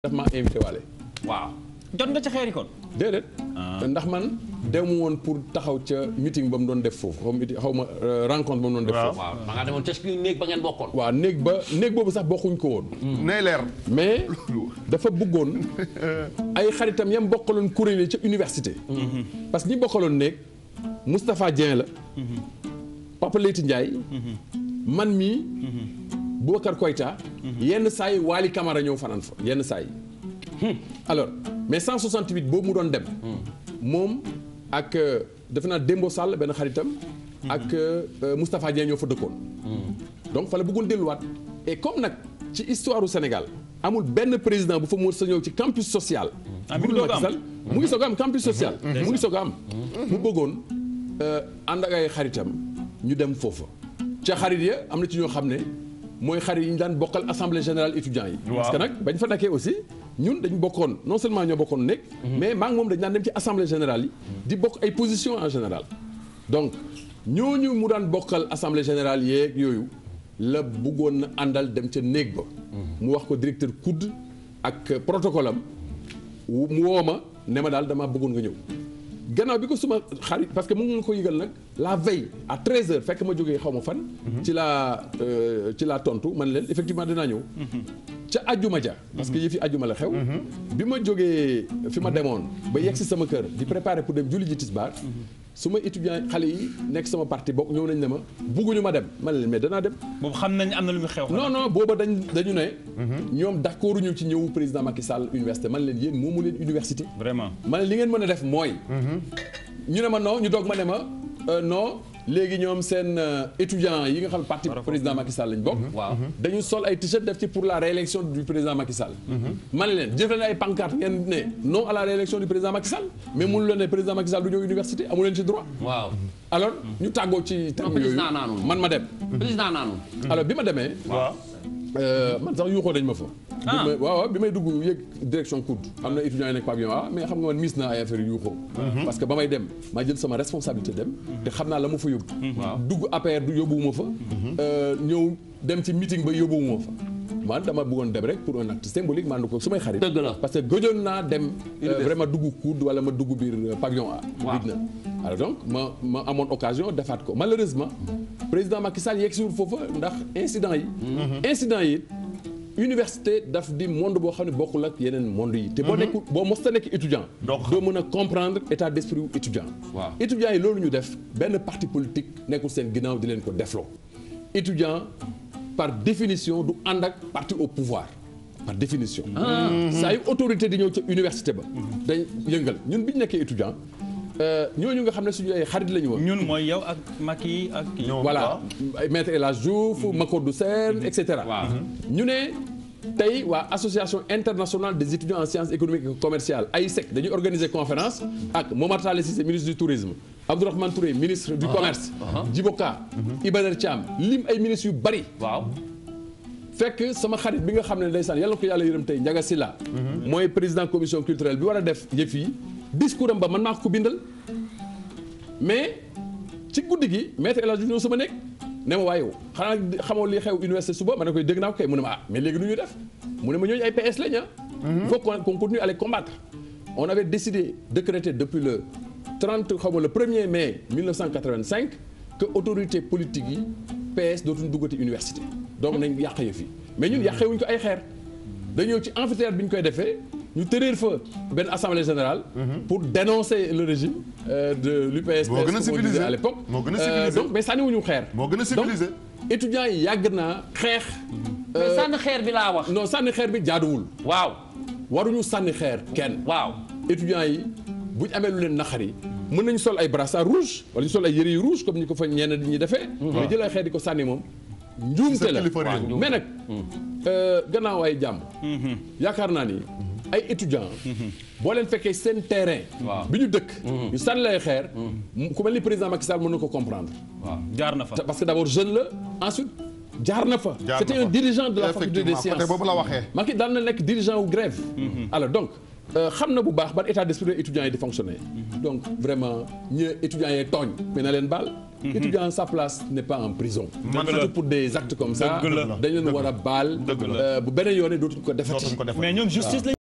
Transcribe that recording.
daf ma invité waale waaw jot nga ci xeeri kon. déedéet ndax man dem woon pour taxaw ca meeting ba mu doon def foofu xaw ma meeting- xaw ma euh, rencontre ba mu doon def foofu waaw ma nga demoon ca suñu néeg ba ngeen bokkoon. waaw néeg ba néeg boobu sax bokkuñ ko woon nay leer. mais dafa bëggoon ay xaritam yam bokkaloon kuréel yi ca université parce que ñi bokkaloon néeg Moustapha Dieng la Papa Leyti Ndiaye man mii Boubacar Koyta yenn saa yi Waly Camara ñëw fanaan fa yenn saa yi alors mais 168 boobu mu doon dem moom ak euh, defe naa Dembo Sall benn xaritam ak euh, Moustapha Dieng ñoo fa dëkkoon donc fa la bëggoon delluwaat et comme nag ci histoire du Sénégal amul benn président bu fa mën sa ñëw ci campus social. Ah, mi ngi budul doog a am. Macky Sall mu ngi soog a am campus social. mu ngi soog a am. mu bëggoon euh, ànd ak ay xaritam ñu dem foofa. ca xarit ya am na ci ñoo xam ne mooy xarit yi ñu daan bokkal assemblée générale étudiants yi. parce que nag bañ fa nekkee aussi ñun dañ bokkoon non seulement ñoo bokkoon nekk. mais maa ngi moom dañ daan dem ci assemblée générale yi. di bokk ay positions en général. donc ñooñu mu daan bokkal assemblée générale yeeg yooyu la bëggoon na àndal dem ca néeg ba. mu wax ko directeur COUD ak protocole am wu- mu woo ma ne ma daal damaa bëggoon nga ñëw. gannaaw bi ko suma xarit parce que mu ngi ko yëgal nag la veille à 13h fekk ma jógee xaw ma fan. ci laa euh, ci laa tontu man leen effectivement dinaa ñëw. ca ajjuma ja parce que yëfi ajjuma la xew. bi ma jógee fi ma demoon ba yegg si sama kër di préparer pour dem julli ji tisbaar su ma étudiant xale yi nekk sama parti bokk ñëw nañ ne ma bugguñu ma dem man leen mais danaa dem. boobu xam nañ am na lu muy xew. non non booba dañ dañu ne. ñoom d'accord ñu ci ñëwu président Macky Sall université man leen yéen moomu leen université. vraiment. ma ne li ngeen mën a def mooy. ñu ne ma non ñu doog ma ne ma euh, non léegi ñoom seen euh, étudiants yi nga xam parti président Macky Sall lañ bokk. waaw dañu sol ay t-shirt def ci pour la réélection du président Macky Sall. ma ne leen jëf leen ay pancarte ngeen ne non à la réélection du président Macky Sall mais mënu leen ne président Macky Sall du ñëw université amu leen ci droit. waaw alors ñu tàggoo ci terme yooyu président naanul. man ma dem. président naanu. alors bi ma demee. waaw. Euh, man sax yuuxoo dañ ma fa. Ah. bi ma waaw waaw bi may dugg yëg direction COUD am na étudiants yi nekk pavillon A mais xam nga man miis naa ay affaire yu yuuxoo. parce que ba may dem maa jël sama responsabilité dem. te xam naa la ma fa yóbbu. dugg APR du yóbbuwuma fa. Euh, ñëw dem ci meeting ba yóbbuwuma fa. man dama bëggoon dem rek pour un acte symbolique man ko su may xarit. Dëgg la. parce que gëjoon naa dem. euh, Université. vraiment dugg COUD wala ma dugg biir euh, pavillon A. Waaw. Gëj na alors donc ma ma amoon occasion defaat ko malheureusement président Macky Sall yegg siwul foofa ndax incident yi. incident yi. université daf di monde boo xam ne bokkul ak yeneen monde yi. te boo nekkul boo mos ta nekk étudiant. Donc- doo mën a comprendre état d'esprit wu étudiant. Waaw. étudiants yi loolu ñu def benn parti politique nekkul seen ginnaaw di leen ko defloo. étudiant par définition du ànd ak parti au pouvoir par définition. saa yu autorité di ñëw ca université ba. dañ yëngal ñun bi ñu nekkee étudiant euh, ñooñu nga xam ne suñu ay xarit la ñu woon. ñun mooy yow ak Macky ak kii. ñoom voilà ay maître El Hadj Diouf Macodou Sène et cetera. Waaw. ñu ne tey waa association internationale des étudiants en sciences économiques et commerciales AISEC dañuy organiser conférence ak Momar Talla Cissé ministre du tourisme Abdourahmane Touré ministre du commerce. Djiboka Iba Der Thiam lim ay ministres yu bari. waaw. fekk sama xarit bi nga xam ne ndeysaan yàlla na ko yàlla yërëm tey Ndiaga Sylla mooy président commission culturelle bi war a def yëf yi discours am ba man maa ko ko bindal mais ci guddi gi maître El Hadj Diouf ñëw sama nekk ne ma waaye yow xanaa xamoo li xew université suba ma ne koy dégg naa ko kay mu ne ma ah mais léegi nu ñuy def mu ne ma ñooñu ay PS lañ ah il faut qu'on qu'on continue à les combattre on avait décidé décréter depuis le 30 xaw ma le 1er mai 1985 que autorité politique yi PS dootuñu duggati université donc nañ yàq yëf yi mais ñun yàqewuñ ko ay xeer dañoo ci amphithéâtre bi ñu koy defee ñu tëréer fa benn assemblée générale pour dénoncer le régime euh, de l'UPS Moo gën a comme on disait civilisé. à l'époque Moo gën a Euh, civilisé. donc mais sànniwuñu xeer moo gën a civilisé. donc étudiants yi yàgg naa xeex mais sànni xeer bi laa wax. non sànni xeer bi jaaduwul waaw. waruñu sànni xeer kenn waaw. étudiants yi bu ñu amee lu leen naqari mën nañu sol ay brassard rouge wala ñu sol ay yëre yu rouge comme ni ko fa ñenn ñi defee mais jël ay xeer di ko sànni moom njuumte Sa la kilifa réew. mais nag euh, gannaaw ay jàmm yaakaar naa ni ay étudiants boo leen fekkee seen terrain Waaw. bi ñu dëkk ñu sànni lay xeer ku mel ni président Macky Sall mën na ko comprendre waaw. jaar na fa. parce que d'abord jeune la ensuite jaar na fa Jaar c'était na un fa. dirigeant de la faculté des Effectivement, sciences côté boobu la waxee. Macky daan na nekk dirigeant wu grève alors donc euh, xam na bu baax ban état d'esprit étudiants yi di fonctionner donc vraiment ñi étudiants yee tooñ mais na leen baal étudiant sa place n'est pas en prison Dëgg la. surtout pour des actes comme ça Dëgg la. dañ leen war a baal Dëgg la. euh, bu beneen yoone dootuñ ko defati dootuñ ko def mais ñoom justice la